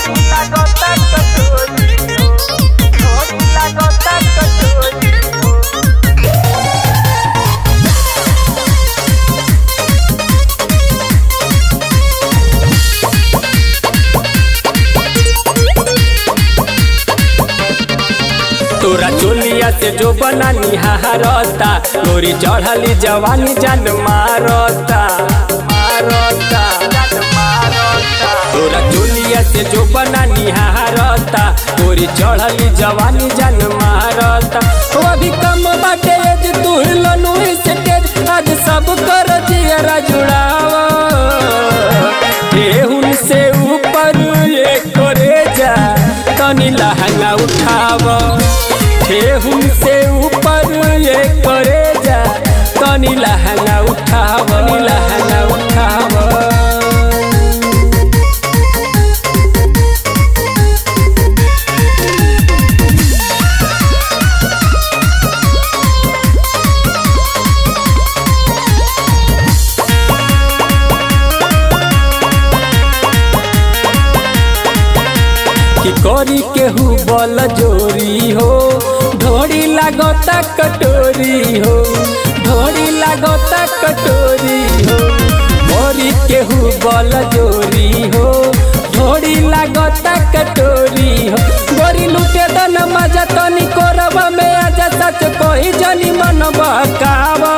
तोरा चोलिया से जो बना निहारता तोरी चढ़ली जवानी जान मारता मारता तोरा चोलिया से जो बना निहारता तोरी चढ़ली जवानी जान मारता हो अभी कम बाटे एज तू हिलनु से तेज आज सब कर जियरा जुड़ावा केहुन से ऊपर ये करे जा तनी लहंगा उठावा ठेहुन से ऊपर ये करे जा तनी लहंगा उठावा नी लहंगा उठावा कि करी केहू बल जोरी हो ढोड़ी लागता कटोरी हो ढोड़ी लागता कटोरी हो करी केहू बल जोरी हो ढोड़ी लागता कटोरी हो गोरी लुटे दन मजा तनी कोरबा में आजा सच कोई जनी मन बहकावा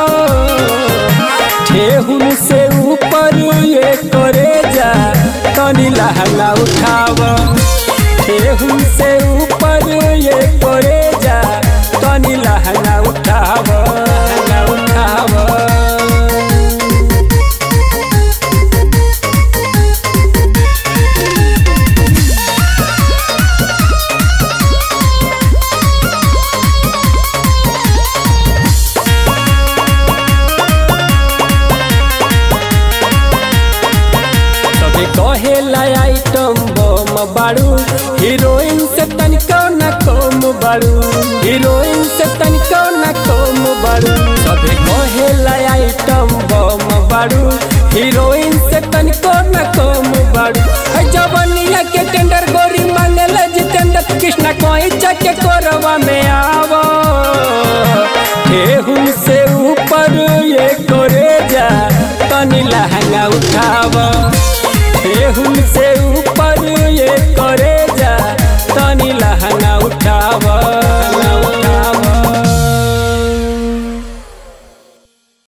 ठेहुन से ऊपर ये करे जा तनी लहंगा उठावा ठेहुन से ऊपर ये करे जा तनी लहंगा उठाव लहंगा उठाव सबे कहेला आइटम बम बाड़ू हीरोइन से तनिको न कम बाड़ू हीरोइन से तनिको न कम बाड़ू सबे कहेला आइटम बम बाड़ू हीरोइन से तनिको न कम बाड़ू है जवनिया के टेंडर गोरी मांगला जितेंद्र कृष्णा कोई चके कोरवा में आवो केहुन से ऊपर ये करे जा तनी लहंगा उठावा केहुन से